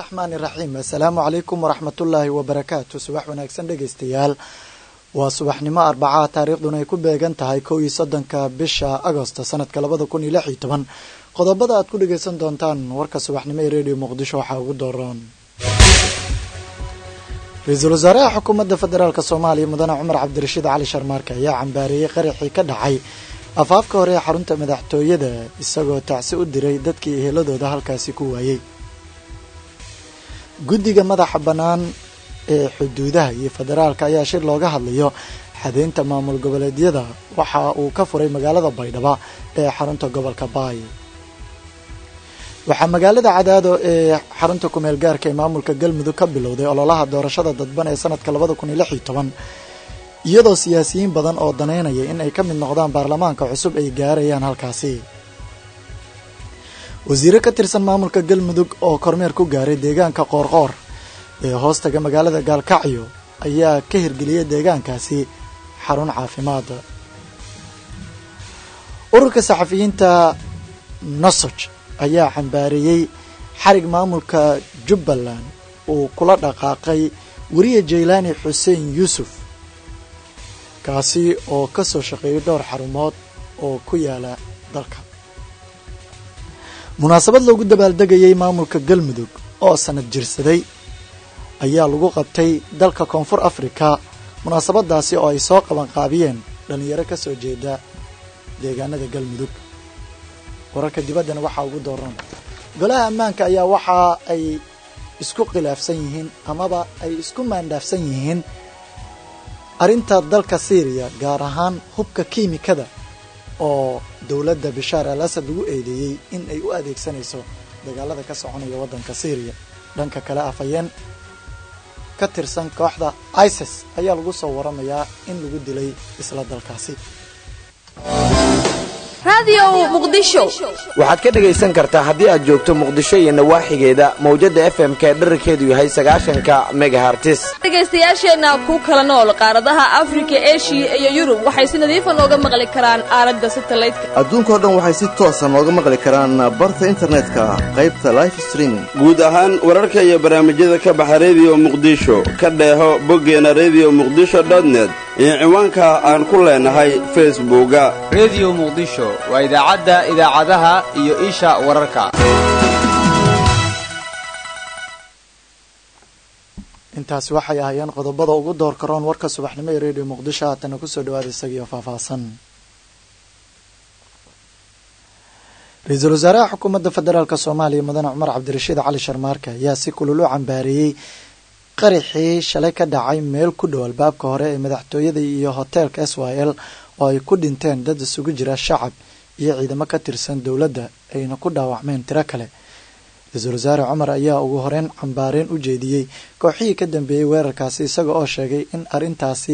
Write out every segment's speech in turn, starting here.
raxmaani raxiim assalaamu calaykum waraxmatullaahi wabarakaatu subax wanaagsan dhegeystayaal waa subaxnimo arbacaa taariikhduna ay ku beegan tahay kow iyo soddonka bisha agosto sanadka labada kun iyo lix iyo toban qodobada aad ku dhegeysan doontaan warka subaxnimo ee redio muqdisho waxaa ugu dooran ra-iisul wasaaraha xukuumadda federaalk soomaaliya mudane cumar cabdirashiid cali sharmaarke ayaa cambaareeyey qaraxii ka dhacay afaafka hore ee xarunta madaxtooyada isagoo tacsi u diray dadkii eheladooda halkaasi ku waayey guddiga madaxa bannaan ee xuduudaha iyo federaalka ayaa shir looga hadlayo xadeynta maamul goboleedyada waxa uu ka furay magaalada baydhabo ee xarunta gobolka baay waxaa magaalada cadaado ee xarunta kumeel gaarka ee maamulka galmudug ka bilowday ololaha doorashada dadban ee sanadka labada kun iyo lix iyo toban iyadoo siyaasiyiin badan oo daneynaya in ay ka mid noqdaan baarlamaanka cusub ay gaarayaan halkaasi wasiire ka tirsan maamulka galmudug oo kormeer ku gaaray deegaanka qoorqoor ee hoostaga magaalada gaalkacyo ayaa ka hirgeliyay deegaankaasi xarun caafimaad ururka saxafiyiinta nosoj ayaa cambaareeyey xarig maamulka jubbaland uu kula dhaqaaqay weriye jaylaani xuseen yuusuf kaasi oo ka soo shaqeeyay dhowr xarumood oo ku yaala dalka munaasabad loogu dabaaldegayay maamulka galmudug oo sanad jirsaday ayaa lagu qabtay dalka koonfur afrika munaasabadaasi oo ay soo qabanqaabiyeen dhallinyaro ka soo jeeda deegaanada galmudug wararka dibaddana waxaa ugu dooran golaha ammaanka ayaa waxa ay isku khilaafsan yihiin amaba ay isku maandhaafsan yihiin arrinta dalka syriya gaar ahaan hubka kiimikada oo dowladda bishaar al asad lagu eedeeyey in ay u adeegsanayso dagaalada ka soconaya waddanka syriya dhanka kale afhayeen ka tirsan kooxda isis ayaa lagu soo waramayaa in lagu dilay isla dalkaasi waxaad ka dhegaysan kartaa haddii aad joogto muqdisho iyo nawaaxigeeda mawjadda f m k dherarkeedu yahay sagaashanka megahartis dhegaystayaasheenna ku kala nool qaaradaha afrika eshiya iyo yurub waxay si nadiifa nooga maqli karaan aaladda satalaydka adduunkao dhan waxay si toosa nooga maqli karaan barta internetka qaybta life streaming guud ahaan wararka iyo barnaamijyada ka baxa rediyo muqdisho ka dheeho boggeena rediyo muqdisho dotnet iyo ciwaanka aan ku leenahay facebooka rediyo muqdisho waa idaacadda idaacadaha iyo isha wararka intaasi waxay ahaayeen qodobada ugu door karoon warka subaxnimo ee redio muqdisho haatana kusoo dhawaada isagiio faahfaahsan ra-iisul wasaaraha xukuumadda federaalk soomaaliya mudane cumar cabdirashiid cali sharmaarke ayaa si kulul u cambaareeyey qaraxii shalay ka dhacay meel ku dhow albaabka hore ee madaxtooyada iyo hoteelka s y l oo ay ku dhinteen dad isugu jira shacab iyo ciidamo ka tirsan dowladda ayna ku dhaawacmeen tiro kale ra-iisul wasaare cumar ayaa ugu horeyn cambaareen u jeediyey kooxihii ka dambeeyey weerarkaasi isaga oo sheegay in arrintaasi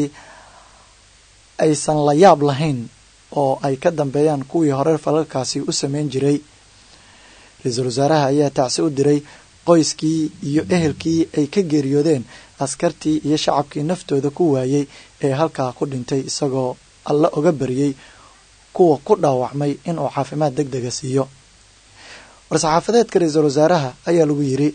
aysan la yaab lahayn oo ay ka dambeeyaan kuwii hore falalkaasi u sameyn jiray ra-iisul wasaaraha ayaa tacsi u diray qoyskii iyo ehelkii ay ka geeriyoodeen askartii iyo shacabkii naftooda ku waayey ee halkaa ku dhintay isagoo alla oga bariyey kuwa ku dhaawacmay inuu caafimaad deg dega siiyo war-saxaafadeedka ra-iisul wasaaraha ayaa lagu yidhi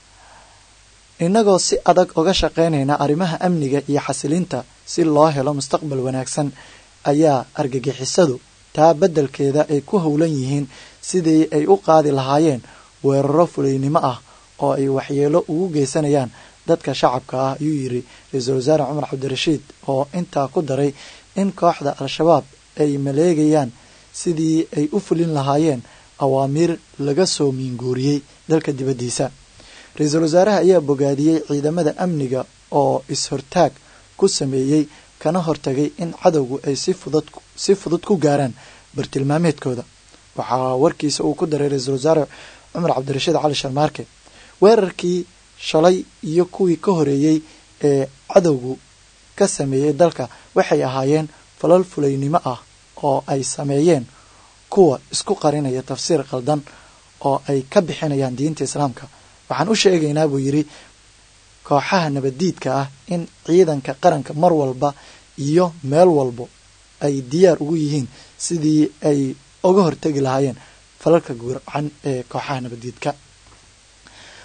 innagoo si adag uga shaqaynayna arrimaha amniga iyo xasilinta si loo helo mustaqbal wanaagsan ayaa argagixisadu taa beddelkeeda ay ku howlan yihiin sidii ay u qaadi lahaayeen weeraro fulaynimo ah oo ay waxyeelo ugu geysanayaan dadka shacabka ah ayuu yidhi ra-iisul wasaare cumar cabdirashiid oo intaa ku daray in kooxda al-shabaab ay maleegayaan sidii ay u fulin lahaayeen awaamiir laga soo miinguuriyey dalka dibaddiisa ra-iisul wasaaraha ayaa bogaadiyey ciidamada amniga oo is-hortaag ku sameeyey kana hortagay in cadowgu ay si fudud si fudud ku gaaraan bartilmaameedkooda waxaa warkiisa uu ku daray ra-iisul wasaare cumar cabdirashiid cali sharmaarke weerarkii shalay iyo kuwii ka horeeyey ee cadowgu ka sameeyey dalka waxay ahaayeen falal fulaynimo ah oo ay sameeyeen kuwa isku qarinaya tafsiir qaldan oo ay ka bixinayaan diinta islaamka waxaan u sheegaynaa buu yidhi kooxaha nabaddiidka ah in ciidanka qaranka mar walba iyo meel walbo ay diyaar ugu yihiin sidii ay uga hortegi lahaayeen falalka gurcan ee kooxaha nabaddiidka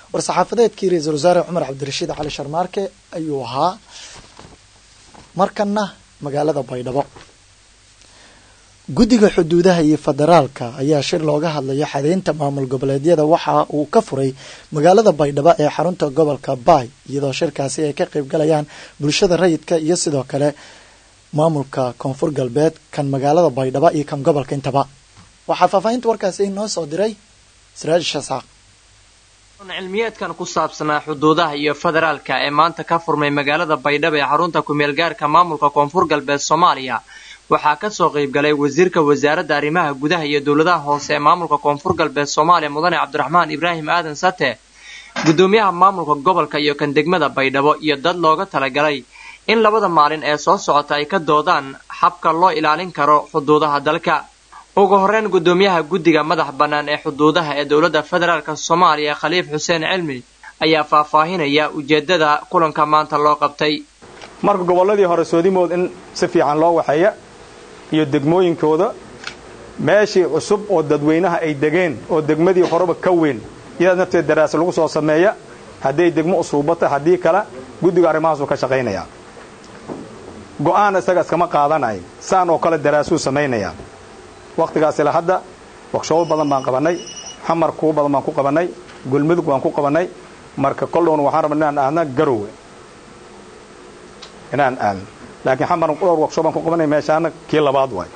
war-saxaafadeedkii ra-iisul wasaare cumar cabdirashiid cali sharmaarke ayuu ahaa markana magaalada baydhabo guddiga xuduudaha iyo federaalka ayaa shir looga hadlayo xadeynta maamul goboleedyada waxa uu ka furay magaalada baydhabo ee xarunta gobolka baay iyadoo shirkaasi ay ka qayb galayaan bulshada rayidka iyo sidoo kale maamulka koonfur galbeed kan magaalada baydhabo iyo kan gobolka intaba waxaa faahfaahinta warkaasi inoo soo diray siraaj shasaaq cilmiyeedkan ku saabsanaa xuduudaha iyo federaalka ee maanta ka furmay magaalada baydhabo ee xarunta ku-meelgaarka maamulka koonfur galbeed soomaaliya waxaa kasoo qaybgalay wasiirka wasaaradda arrimaha gudaha iyo dowladaha hoose ee maamulka koonfur galbeed soomaaliya mudane cabdiraxmaan ibraahim aadan sate gudoomiyaha maamulka gobolka iyo kan degmada baydhabo iyo dad looga talagalay in labada maalin ee soo socota ay ka doodaan habka loo ilaalin karo xuduudaha dalka ugu horreyn gudoomiyaha guddiga madax bannaan ee xuduudaha ee dowladda federaalk soomaaliya khaliif xuseen cilmi ayaa faahfaahinaya ujeedada kulanka maanta loo qabtay marka gobolladii hore soodimood in si fiican loo waxeeya iyo degmooyinkooda meeshii cusub oo dadweynaha ay degeen oo degmadii horeba ka weyn iyada nafteed daraasa lagu soo sameeya hadday degmo usuubata haddii kale guddiga arrimahaasuu ka shaqaynayaa go'aan isaga iskama qaadanayn saan oo kale daraasuu samaynayaa wakhtigaas ila hadda wakshobo badan baan qabannay xamar kuwo badan baan ku qabannay gulmudug baan ku qabannay marka koldhowna waxaan rabna inaan aadna garowe inaan aadno laakiin xamar dhowr wakshob baan ku qabannay meeshaana kii labaad waay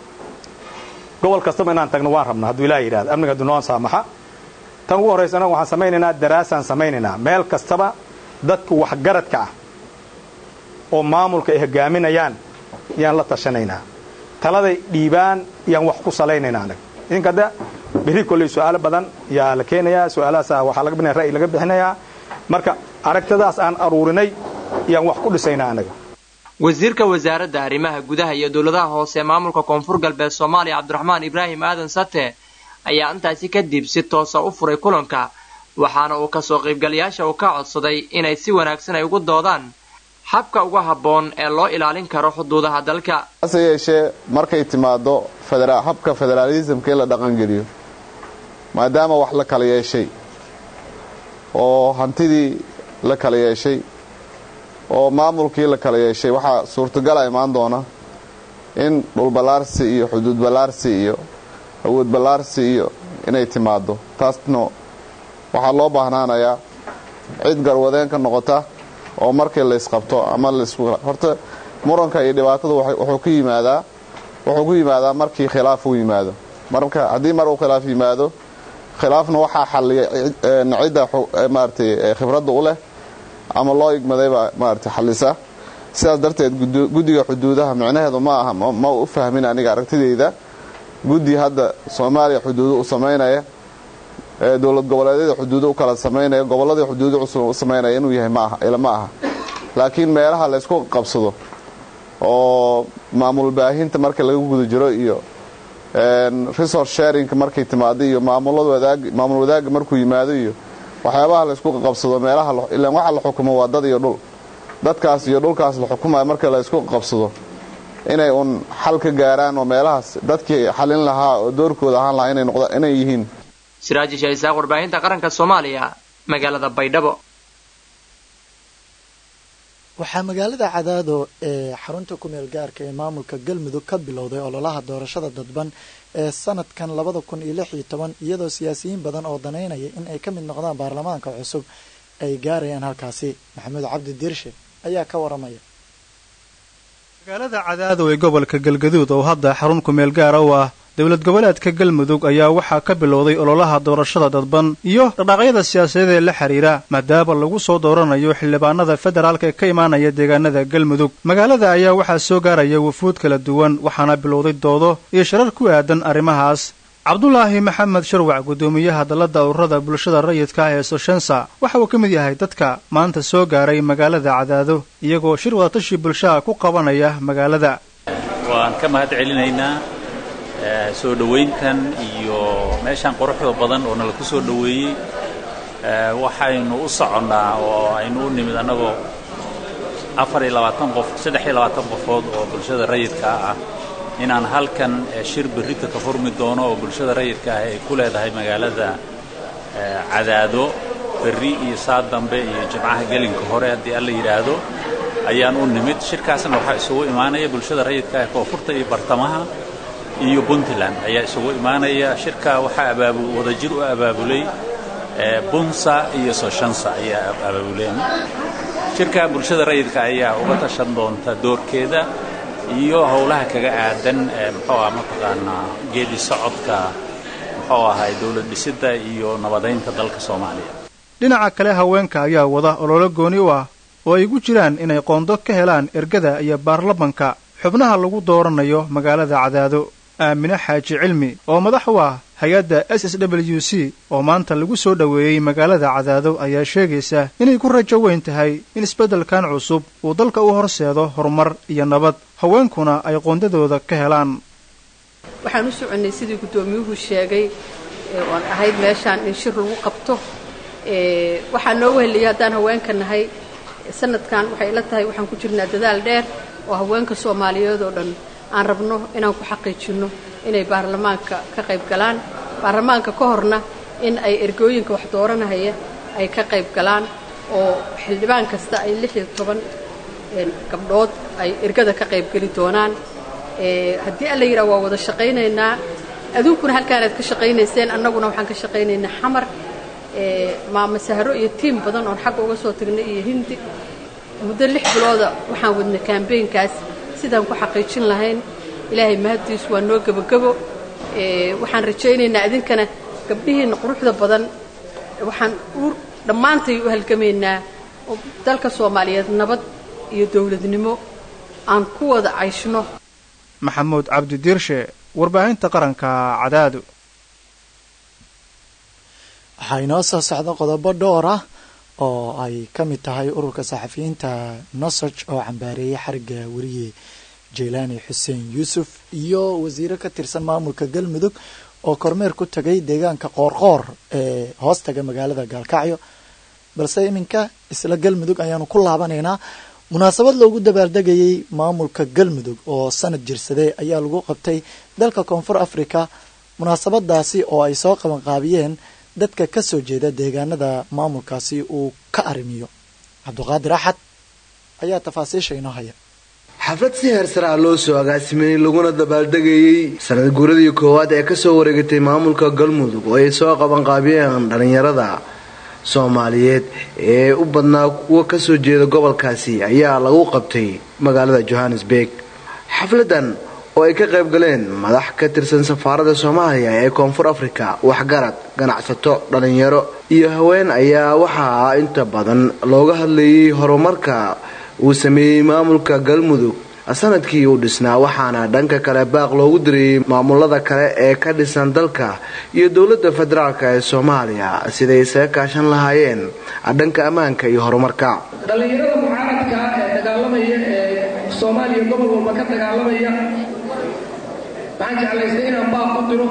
gobol kastaba inaan tagno waan rabna hadduu ilaah yidhahdo amniga hadduu noo saamaxa tan ugu horraysa anaga waxaan samaynaynaa daraasaan samaynaynaa meel kastaba dadka waxgaradka ah oo maamulka ay hogaaminayaan yaan la tashanaynaa taladay dhiibaan yaan wax ku salaynaynaa anaga idinka hadda berri kolley su-aalo badan yaa la keenayaa su-aalahaasa waxaa laga bixinaya ra'yi laga bixinayaa marka aragtadaas aan aruurinay yaan wax ku dhisaynaa anaga wasiirka wasaaradda arrimaha gudaha iyo dowladaha hoose ee maamulka koonfur galbeed soomaaliya cabdiraxmaan ibraahim aadan sate ayaa intaasi kadib si toosa u furay kulanka waxaana uu kasoo qaybgalayaasha uu ka codsaday inay si wanaagsan ay ugu doodaan habka uga habboon ee loo ilaalin karo xuduudaha dalka hase yeeshee markay timaado habka federaalisamka in la dhaqangeliyo maadaama wax la kala yeeshay oo hantidii la kala yeeshay oo maamulkii la kala yeeshay waxaa suurtagala imaan doona in dhulballaarsi iyo xuduud ballaarsi iyo awood ballaarsi iyo inay timaado taasna waxaa loo baahnaanayaa cid garwadeen ka noqota oo markii laysqabto ama horta muranka iyo dhibaatada wuxuu ku yimaadaa wuxuu ku yimaadaa markii khilaaf uu yimaado marka haddii mar uu khilaaf yimaado khilaafna waxaa xalliya cidda maaratay khibradda u leh ama loo igmadaybaa maarata xallisa sidaas darteed guddiga xuduudaha micnaheedu ma aha ma u fahmin aniga aragtidayda guddi hadda soomaaliya xuduudo u samaynaya ee dowlad goboleedyada xuduudo u kala samaynaya gobolladii xuduudo cusub u samaynaya inuu yahay maaha ila ma aha laakiin meelaha laysku qabsado oo maamul baahinta marka laga guda jiro iyo resource sharingka markay timaado iyo maamul wadaagga markuu yimaado iyo waxyaabaha laysku qabsado meelaha ilaan waxa la xukumo waa dad iyo dhul dadkaas iyo dhulkaas la xukumayo marka laysku qabsado inay uun xal ka gaaraan oo meelahaas dadkii xalin lahaa oo doorkooda ahaan lahaa inay noqdaan inay yihiin siraaji shaisaaq warbaahinta qaranka soomaaliya magaalada baydhabo waxaa magaalada cadaado ee xarunta kumeel gaarka ee maamulka galmudug ka bilowday ololaha doorashada dadban ee sanadkan labada kun iyo lix iyo toban iyadoo siyaasiyiin badan oo danaynaya in ay ka mid noqdaan baarlamaanka cusub ay gaarayaan halkaasi maxamuud cabdi diirshe ayaa ka waramaya magaalada cadaado ee gobolka galgaduud oo hadda xarun kumeel gaara u ah dowlad goboleedka galmudug ayaa waxaa ka bilowday ololaha doorashada dadban iyo dhaqdhaqyada siyaasadeed ee la xidhiira maadaama lagu soo dooranayo xildhibaanada federaalka ee ka imaanaya deegaanada galmudug magaalada ayaa waxaa soo gaaraya wufuud kala duwan waxaana bilowday doodo iyo shirar ku aadan arrimahaas cabdulaahi maxamed sharwac guddoomiyaha dalladda ururada bulshada rayidka ah ee soshensa waxa uu ka mid yahay dadka maanta soo gaaray magaalada cadaado iyagoo shir wadatashi bulshaha ku qabanaya magaalada waan ka mahad celinaynaa soo dhowayntan iyo meeshaan quruxda badan oo nala ku soo dhoweeyey waxaynu u soconnaa oo aynu u nimid annagoo afar iyo labaatan qof saddex iyo labaatan qofood oo bulshada rayidka ah inaan halkan shir berrita ka furmi doono oo bulshada rayidka ah ay ku leedahay magaalada cadaado berri iyo saa dambe iyo jimcaha gelinka hore haddii alla yidhaahdo ayaan u nimid shirkaasna waxaa isugu imaanaya bulshada rayidka ee koonfurta iyo bartamaha iyo puntland ayaa isugu imaanaya shirka waxaa abaabu wadajir u abaabulay bunsa iyo soshansa ayaa abaabuleen shirka bulshada rayidka ayaa uga tashan doonta doorkeeda iyo howlaha kaga aadan muxuu ah mataqaanaa geedi socodka muxuu ahay dowlad dhisidda iyo nabadaynta dalka soomaaliya dhinaca kale haweenka ayaa wada ololo gooni u ah oo ay gu jiraan inay qoondo ka helaan ergada iyo baarlamanka xubnaha lagu dooranayo magaalada cadaado aamine xaaji cilmi oo madax u ah hay-adda s s w c oo maanta lagu soo dhoweeyey magaalada cadaado ayaa sheegaysa inay ku rajo weyn tahay in isbeddelkan cusub uu dalka u horseedo horumar iyo nabad haweenkuna ay qoondadooda ka helaan waxaan u soconnay sidii guddoomiyuhu sheegay oan ahayd meeshaan in shir lagu qabto waxaa noogu heliyay haddaan haweenka nahay sanadkan waxay ila tahay waxaan ku jirnaa dadaal dheer oo haweenka soomaaliyeed oo dhan aan rabno inaan ku xaqiijinno inay baarlamaanka ka qayb galaan baarlamaanka ka horna in ay ergooyinka wax dooranahaya ay ka qayb galaan oo xildhibaan kasta ay lix iyo toban gabdhood ay ergada ka qayb geli doonaan haddii alla yidhaha waa wada shaqaynaynaa aduunkuna halkaanaad ka shaqaynayseen annaguna waxaan ka shaqaynaynaa xamar maama sahro iyo tiim badan oon xagga uga soo tagnay iyo hindi muddo lix bilooda waxaan wadnay kambeynkaas sidaan ku xaqiijin lahayn ilaahay mahaddiisu waa noo gebogebo waxaan rajaynaynaa idinkana gabdhihiinna quruxda badan waxaan dhammaantay u halgamaynaa dalka soomaaliyeed nabad iyo dowladnimo aan ku wada cayshno maxamuud cabdi diirshe warbaahinta qaranka cadaado waxaa inoo soo socda qodobo dhowr ah oo ay ka mid tahay ururka saxafiyiinta nosoj oo cambaareeyay xariga weriye jeylaani xuseen yuusuf iyo wasiiro ka tirsan maamulka galmudug oo kormeer ku tagay deegaanka qoorqoor ee hoostaga magaalada gaalkacyo balse iminka isla galmudug ayaanu ku laabanaynaa munaasabad loogu dabaaldegayay maamulka galmudug oo sanad jirsaday ayaa lagu qabtay dalka koonfur africa munaasabadaasi oo ay soo qabanqaabiyeen dadka ka soo jeeda deegaanada maamulkaasi uu ka arrimiyo cabduqaadir axad ayaa tafaasiisha inoo haya xaflad si heersar ah loo soo agaasimeyey laguna dabaaldegayey sanad guuradii koowaad ee kasoo wareegatay maamulka galmudug oo ay soo qabanqaabiyeen dhallinyarada soomaaliyeed ee u badnaa kuwa kasoo jeeda gobolkaasi ayaa lagu qabtay magaalada johannesburg xafladan oo ay ka qayb galeen madax ka tirsan safaarada soomaaliya ee koonfur afrika waxgarad ganacsato dhallinyaro iyo haween ayaa waxaa inta badan looga hadlayay horumarka uu sameeyey maamulka galmudug sanadkii uu dhisnaa waxaana dhanka kale baaq loogu diriyey maamulada kale ee ka dhisan dalka iyo dowladda federaalk ee soomaaliya siday isaga kaashan lahaayeen dhanka ammaanka iyo horumarka dhallinyarada mucaaradka ee dagaalamaya ee soomaaliya gobol walba ka dagaalamaya waxaan jeclaystay inaan baaq u diro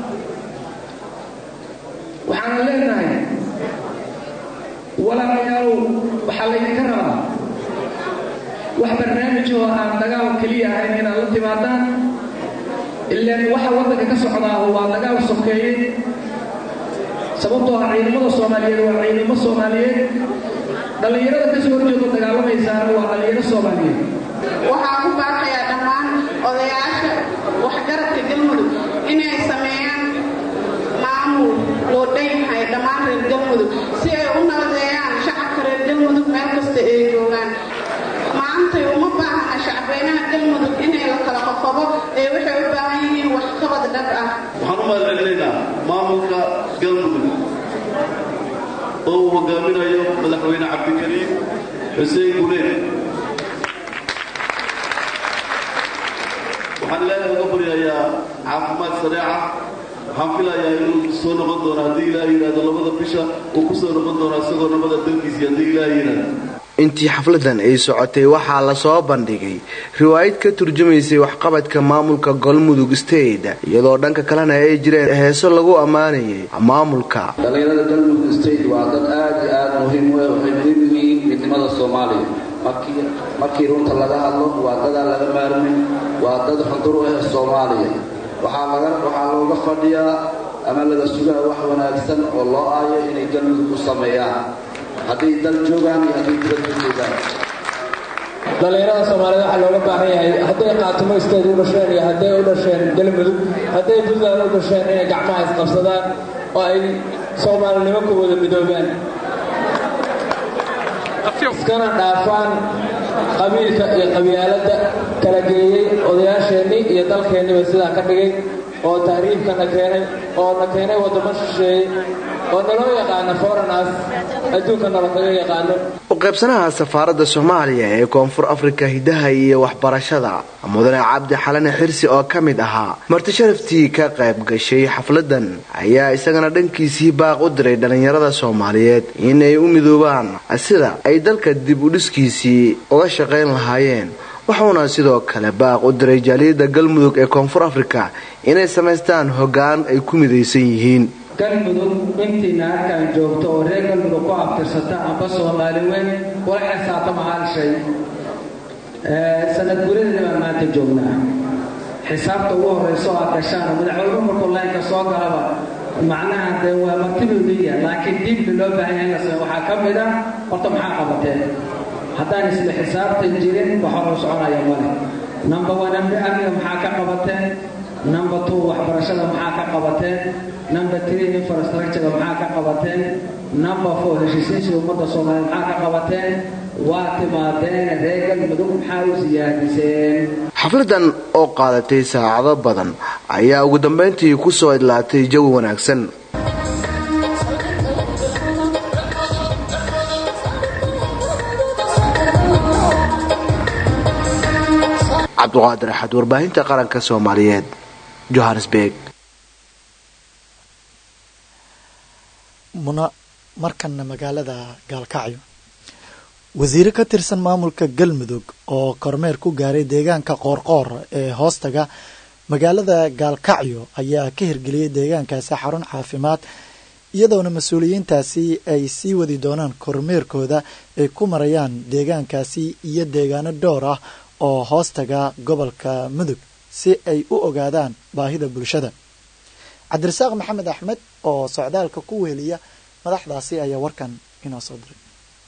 waxaana leenahay walaalayaalow waxaa laydinka rabaa wax barnaamij oo aan dagaal keliya ahayn inaad la timaadaan ilaan waxa waddanka ka socdaaho waa dagaal sokeeye sababtoo ah ciidamada soomaaliyeed waa ciidamo soomaaliyeed dhallinyarada kasoo horjeedo dagaalamaysaana waa dhallinyaro soomaaliyeed waxaan ku baaqayaa dhammaan odayaasha waxgaradka galmudug inay sameeyaan maamul loo dhan yahay dhammaan reer galmudug si ay u nabadeeyaan shacabka reer galmudug meel kasta ay joogaan maantay uma baahana shacbeynaha galmudug inay la kala qoqobo ee waxay u baahan yihiin waxqabad dhab ah waxaan u mahadcelinaynaa maamulka galmudug oo uu hogaaminayo madaxweyne cabdikariim xuseen guleed waxaan ilaahay uga baryayaa caafimaad sareeca waxaan filayaa inuu soo noqon doono haddii ilaahay yidhahdo labada bisha uu ku soo noqon doono isagoo nabada dalkiisii haddii ilaahay yidhahdo intii xafladan ay socotay waxaa lasoo bandhigay riwaayad ka turjumaysay waxqabadka maamulka galmudug state iyadoo dhanka kalena ay jireen heeso lagu ammaanayay maamulka dhallinyarada galmudug state waa dad aad iyo aad muhiim u ah waxay muhiim u yihiin midnimada soomaaliya markii runta laga hadlo waa dadaan laga maarmin waa dad xundur u ah soomaaliya waxaa looga fadhiyaa ama laga sugaa wax wanaagsan oo loo aayo inay galmudug u sameeyaan hadday dal joogaan iyo hadday dibadda joogaan dhallinyarada soomaaliyed waxaa looga baahan yahay hadday qaatumo isteed u dhasheen iyo hadday u dhasheen galmudug hadday puntland u dhasheen inay gacmaha isqabsadaan oo ay soomaalinimo ku wada midoobaan iskana dhaafaan qabiilka iyo qabyaaladda kala geeyey odayaasheennii iyo dalkeenniba sidaa ka dhigay oo tahriibkana keenay oo na keenay waddamo shisheeyey oo naloo yaqaano forenas adduunka nala kaga yaqaano u qaybsanaha safaaradda soomaaliya ee koonfur afrika hidaha iyo waxbarashada mudane cabdi xalane xirsi oo ka mid ahaa marti sharaftii ka qayb gashay xafladan ayaa isagana dhankiisii baaq u diray dhallinyarada soomaaliyeed inay u midoobaan sida ay dalka dib u dhiskiisii uga shaqayn lahaayeen wuxuuna sidoo kale baaq u diray jaaliyadda galmudug ee koonfur afrika inay samaystaan hoggaan ay ku midaysan yihiin galmudug intiina halkaan joogto oo reer galmudug ku abtirsata amba soomaali weyn kula xisaabtama hal shay sanad guradina baan maanta joognaa xisaabta ugu horrayso aad gashaan madaxweynuhu markuu laynka soo galaba macnaha dee waa martibuliya laakiin diibli loo baahan yahay in la sameeyo waxaa ka mid ah horta maxaa qabateen haddaan isla xisaabtan jirin wax hor u soconaya male number one amniga maxaa ka qabateen number two waxbarashada maxaa ka qabateen number three infrastructure maxaa ka qabateen number four heshiisiinsiga ummadda soomaaliya maxaa ka qabateen waa timaadeen reer galmudug maxaa u siyaadiseen xafladan oo qaadatay saacado badan ayaa ugu dambayntii ku soo idlaatay jawi wanaagsan cabduqaadir axad warbaahinta qaranka soomaaliyeed johannesburg muna markana magaalada gaalkacyo wasiire ka tirsan maamulka galmudug oo kormeer ku gaaray deegaanka qoorqoor ee hoostaga magaalada gaalkacyo ayaa ka hirgeliyey deegaankaasi xarun caafimaad iyadoona mas-uuliyiintaasi ay sii wadi doonaan kormeerkooda ay ku marayaan deegaankaasi iyo deegaano dhowr ah oo hoostaga gobolka mudug si ay u ogaadaan baahida bulshada cabdirasaaq maxamed axmed oo socdaalka ku weheliya madaxdaasi ayaa warkan inoo soo diray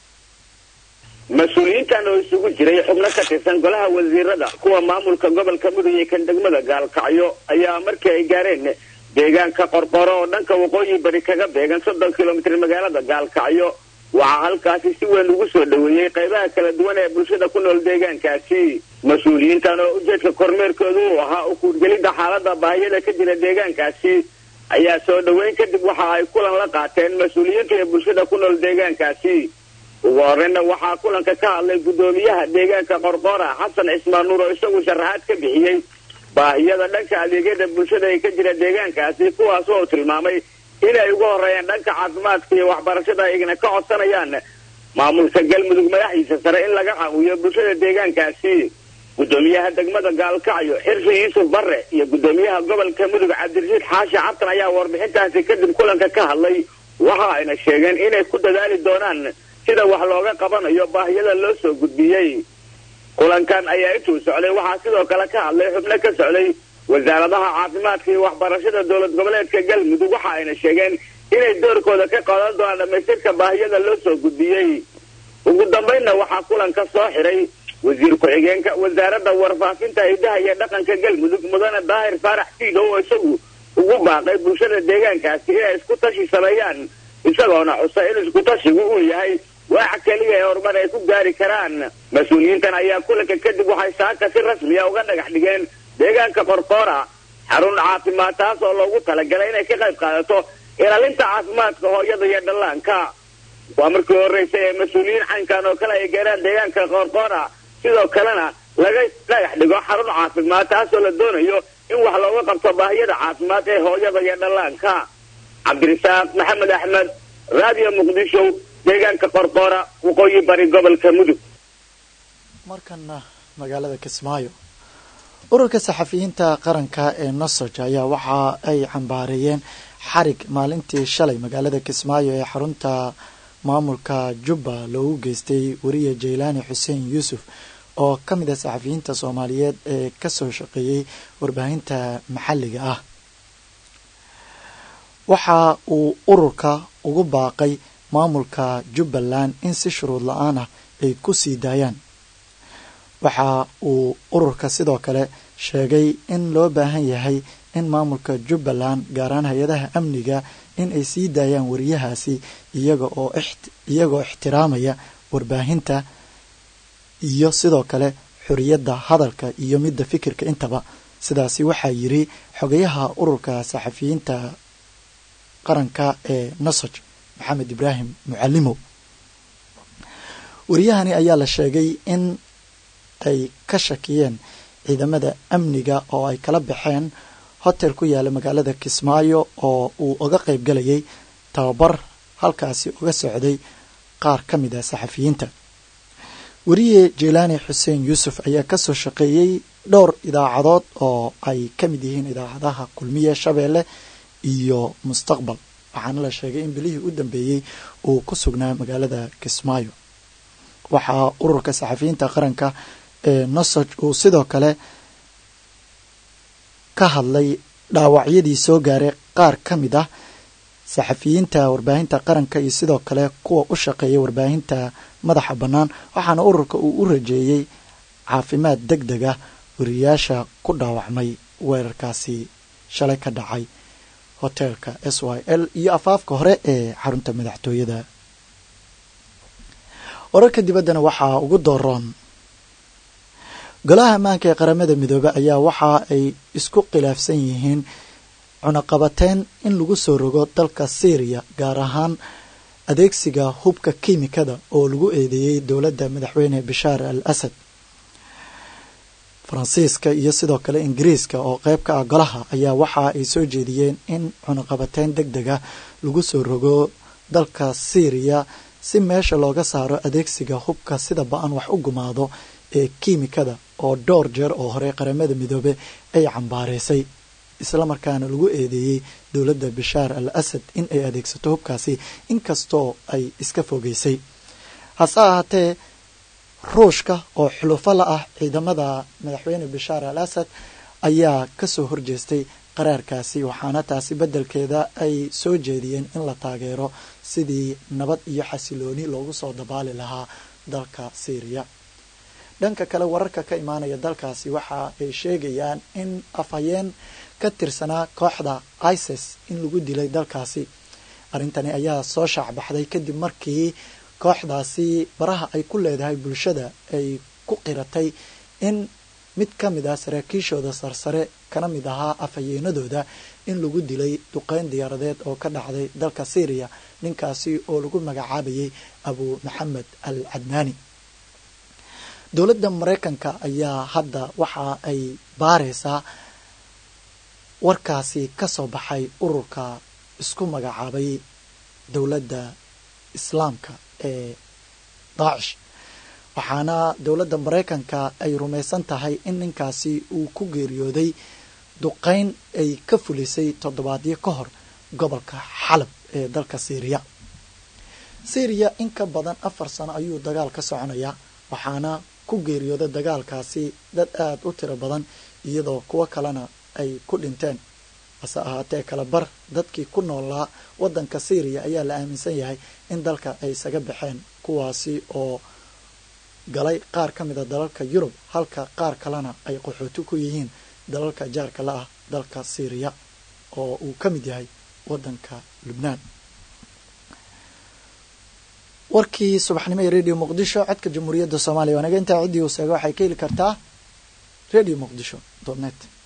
mas-uuliyiintan oo isugu jiray xubno ka tirsan golaha wasiirada kuwa maamulka gobolka mudug iyo kan degmada gaalkacyo ayaa markii ay gaareen deegaanka qorqoro oo dhanka waqooyi bari kaga beegan soddon kilomitir magaalada gaalkacyo waxaa halkaasi si weyn ugu soo dhoweeyey qaybaha kala duwan ee bulshada ku nool deegaankaasi mas-uuliyiintan oo ujeedka kormeerkoodu uu ahaa ukuurgelidda xaalada baahiyada ka jira deegaankaasi ayaa soo dhoweyn kadib waxa ay kulan la qaateen mas-uuliyiinta ee bulshada ku nool deegaankaasi ugu horeyna waxaa kulanka ka hadlay guddoomiyaha deegaanka qorqora xasan cismaan nuur oo isagu sharaxaad ka bixiyey baahiyada dhanka adeegyada bulshada ee ka jira deegaankaasi kuwaas oo tilmaamay inay ugu horeeyaan dhanka caafimaadka iyo waxbarashada ayagana ka codsanayaan maamulka galmudug madaxdiisa sare in laga caawiyo bulshada deegaankaasi guddoomiyaha degmada gaalkacyo xirsi yuusuf barre iyo guddoomiyaha gobolka mudug cabdirashiid xaashi cabtan ayaa warbixintaasi kadib kulanka ka hadlay waxa ayna sheegeen inay ku dadaali doonaan sida wax looga qabanayo baahiyada loo soo gudbiyey kulankan ayaa intuu socday waxaa sidoo kale ka hadlay xubno ka socday wasaaradaha caafimaadka iyo waxbarashada dowlad goboleedka galmudug waxa ayna sheegeen inay doorkooda ka qaadan doonaan dhamaystirka baahiyada loo soo gudbiyey ugu dambaynna waxaa kulanka soo xiray wasiir ku-xigeenka wasaaradda warfaafinta hidaha iyo dhaqanka galmudug mudane daahir faarax fiido oo isagu ugu baaqay bulshada deegaankaasi inay isku tashi sameeyaan isagoona xusa in isku tashigu uu yahay wax keliya ee horumar ay ku gaari karaan mas-uuliyiintan ayaa kulanka kadib waxay saaka si rasmiya uga dhagax dhigeen deegaanka qorqoora xarun caafimaad taas oo loogu talagalay inay ka qayb qaadato ilaalinta caafimaadka hooyada iyo dhallaanka waa markii horreysay ee mas-uuliyiin caynkan oo kale ay gaaraan deegaanka qorqoora sidoo kalena laga dhagax dhigo xarun caafimaad taasoo la doonayo in wax looga qabto baahiyada caafimaad ee hooyada iyo dhallaanka cabdirasaaq maxamed axmed raadiyo muqdisho deegaanka qorqoora waqooyi bari gobolka mudug markana magaalada kismaayo ururka saxafiyiinta qaranka ee nosoj ayaa waxa ay cambaareeyeen xarig maalintii shalay magaalada kismaayo ee xarunta maamulka jubba loogu geystay wariye jaylaani xuseen yuusuf oo ka mid ah saxafiyiinta soomaaliyeed ee kasoo shaqeeyey warbaahinta maxalliga ah waxa uu ururka ugu baaqay maamulka jubbaland in si shuruud la-aan ah ay ku sii daayaan waxa uu ururka sidoo kale sheegay in loo baahan yahay in maamulka jubbaland gaaraan hay-adaha amniga in ay sii daayaan wariyahaasi iyaga oo iyagoo ixtiraamaya warbaahinta iyo sidoo kale xoriyadda hadalka iyo midda fikirka intaba sidaasi waxaa yiri xogayaha ururka saxafiyiinta qaranka ee nasoj maxamed ibraahim mucalimow wariyahani ayaa la sheegay in ay ka shakiyeen ciidamada amniga oo ay kala baxeen hotel ku yaala magaalada kismaayo oo uu uga qayb galayay tababar halkaasi uga socday qaar ka mid ah saxafiyiinta weriye jelaani xuseen yuusuf ayaa kasoo shaqeeyey dhowr idaacadood oo ay ka mid yihiin idaacadaha kulmiye shabeelle iyo mustaqbal waxaana la sheegay in bilihii u dambeeyey uu ku sugnaa magaalada kismaayo waxaa ururka saxafiyiinta qaranka ee nosoj uu sidoo kale ka hadlay dhaawacyadii soo gaaray qaar ka mid ah saxafiyiinta warbaahinta qaranka iyo sidoo kale kuwa u shaqeeya warbaahinta madaxa bannaan waxaana ururka uu u rajeeyey caafimaad deg deg ah wariyaasha ku dhaawacmay weerarkaasi shalay ka dhacay hoteelka s y l iyo afaafka hore ee xarunta madaxtooyada wararka dibaddana waxaa ugu dooroon golaha ammaanka ee qaramada midoobe ayaa waxa ay isku khilaafsan yihiin cunaqabateyn in lagu soo rogo dalka syriya gaar ahaan adeegsiga hubka kiimikada oo lagu eedeeyey dowladda madaxweyne bashaar al asad faransiiska iyo sidoo kale ingiriiska oo qeyb ka ah golaha ayaa waxa ay soo jeediyeen in cunaqabateyn deg deg ah lagu soo rogo dalka syriya si meesha looga saaro adeegsiga hubka sida ba-an wax u gumaado ee kiimikada oo dhowr jeer oo hore qaramada midoobe ay cambaareysay islamarkaana lagu eedeeyey dowladda bashaar al asad in ay adeegsato hubkaasi inkastoo ay iska fogeysay hase ahaatee ruushka oo xulufo la ah ciidamada madaxweyne bashaar al asad ayaa kasoo horjeestay qaraarkaasi waxaana taasi beddelkeeda ay soo jeediyeen in la taageero sidii nabad iyo xasilooni loogu soo dabaali lahaa dalka syriya dhanka kale wararka ka imaanaya dalkaasi waxa ay sheegayaan in afhayeen ka tirsanaa kooxda isis in lagu dilay dalkaasi arrintani ayaa soo shaacbaxday kadib markii kooxdaasi baraha ay ku leedahay bulshada ay ku qiratay in mid ka mid ah saraakiishooda sarsare kana mid ahaa afhayeenadooda in lagu dilay duqeyn diyaaradeed oo ka dhacday dalka syriya ninkaasi oo lagu magacaabayay abu maxamed al cadnaani dowladda mareykanka ayaa hadda waxa ay baareysaa warkaasi ka soo baxay ururka isku magacaabay dowladda islaamka ee daacish waxaana dowladda mareykanka ay rumaysan tahay in ninkaasi uu ku geeriyooday duqeyn ay ka fulisay toddobaadyo ka hor gobolka xalab ee dalka syriya syriya in ka badan afar sano ayuu dagaal ka soconayaa waxaana ku geeriyooda dagaalkaasi dad aada u tiro badan iyadoo kuwo kalena ay ku dhinteen hase ahaatee kala bar dadkii ku noolaa waddanka syriya ayaa la aaminsan yahay in dalka ay isaga baxeen kuwaasi oo galay qaar ka mid a dalalka yurub halka qaar kalena ay qaxooti ku yihiin dalalka jaarka la ah dalka syriya oo uu ka mid yahay waddanka lubnaan warkii subaxnimo ee radio muqdisho codka jamhuuriyadda soomaaliya waa naga intaa ciddii uu seega waxay ka heli kartaa radio muqdisho dot net